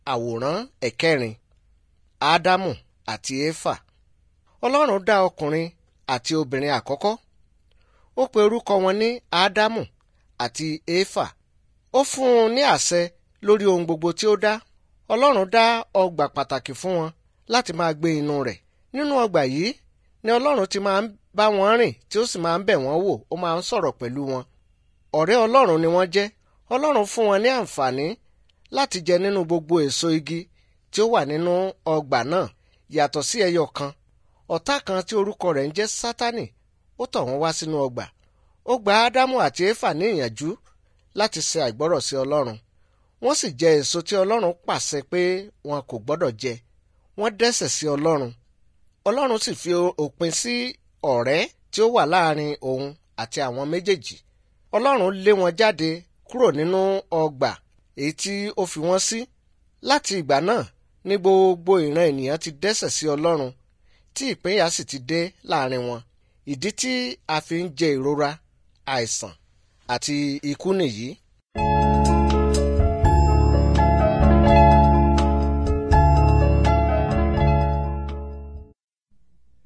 àwòrán ẹ̀kẹrin ádámù àti éfà ọlọ́run dá ọkùnrin àti obìnrin àkọ́kọ́ ó pe orúkọ wọn ní ádámù àti éfà ó fún un ní àṣẹ lórí ohun gbogbo tí ó dá ọlọ́run dá ọgbà pàtàkì fún wọn láti máa gbé inú rẹ̀ nínú ọgbà yìí ni ọlọ́run ti máa ń bá wọn rìn tí ó sì máa ń bẹ̀ wọ́n wò ó máa ń sọ̀rọ̀ pẹ̀lú wọn ọ̀rẹ́ ọlọ́run ni wọ́n jẹ́ ọlọ́run fún wọn ní àǹfààní láti jẹ nínú gbogbo èso igi tí ó wà nínú ọgbà náà yàtọ̀ sí ẹyọ kan ọ̀tá kan tí orúkọ rẹ̀ ń jẹ́ sátánì ó tọ̀ wọ́n wá sínú ọgbà ó gba ádámù àti éfà ní ìyànjú láti ṣe àìgbọ́rọ̀ sí ọlọ́run wọ́n sì jẹ èso tí ọlọ́run pàṣẹ pé wọn kò gbọ́dọ̀ jẹ wọ́n dẹ́ṣẹ̀ sí ọlọ́run ọlọ́run sì fi òpin sí ọ̀rẹ́ tí ó wà láàrin òun àti àwọn méjèèjì ọlọ́run lé wọn jáde kúrò nínú ọgbà èyí tí ó fi wọ́n sí láti ìgbà náà ní gbogbo ìran ènìyàn ti dẹ́ṣẹ̀ sí ọlọ́run tí ìpínyà sì ti dé láàrin wọn ìdí tí a fi ń jẹ ìrora àìsàn àti ikú nìyí